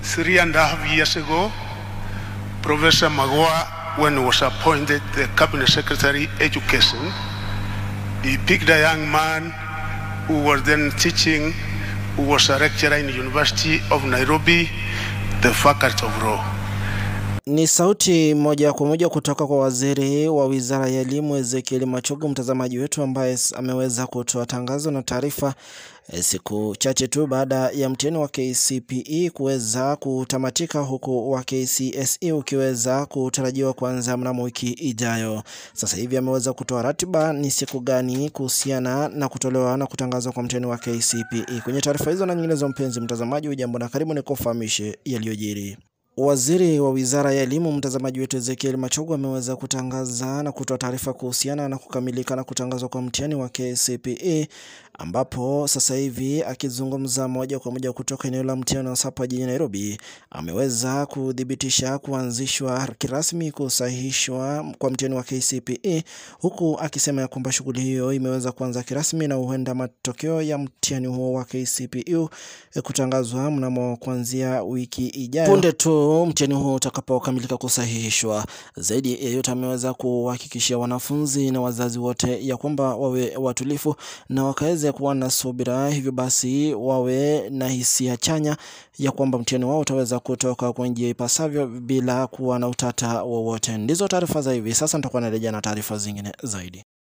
three and a half years ago, Professor Magua, when he was appointed the Cabinet Secretary Education, he picked a young man who was then teaching, who was a lecturer in the University of Nairobi, the Faculty of Law. Ni sauti moja kwa moja kutoka kwa waziri wa wizara ya elimu Ezekiel Machogu, mtazamaji wetu, ambaye ameweza kutoa tangazo na taarifa siku chache tu baada ya mtihani wa KCPE kuweza kutamatika, huku wa KCSE ukiweza kutarajiwa kuanza mnamo wiki ijayo. Sasa hivi ameweza kutoa ratiba ni siku gani kuhusiana na kutolewa na kutangazwa kwa mtihani wa KCPE. Kwenye taarifa hizo na nyinginezo, mpenzi mtazamaji, ujambo na karibu nikufahamishe yaliyojiri. Waziri wa Wizara ya Elimu mtazamaji wetu Ezekiel Machogu ameweza kutangaza na kutoa taarifa kuhusiana na kukamilika na kutangazwa kwa mtihani wa KCPE ambapo sasa hivi akizungumza moja kwa moja kutoka eneo la mtihani wa SAPA jijini Nairobi, ameweza kuthibitisha kuanzishwa kirasmi kusahihishwa kwa mtihani wa KCPE, huku akisema ya kwamba shughuli hiyo imeweza kuanza kirasmi na huenda matokeo ya mtihani huo wa KCPE kutangazwa mnamo kuanzia wiki ijayo punde tu mtihani huo utakapokamilika kusahihishwa. Zaidi ya yote, ameweza kuhakikishia wanafunzi na wazazi wote ya kwamba wawe watulifu na wakaweze kuwa na subira, hivyo basi wawe na hisia chanya ya kwamba mtihani wao utaweza kutoka kwa njia ipasavyo bila kuwa na utata wowote. Ndizo taarifa za hivi sasa, nitakuwa narejea na taarifa zingine zaidi.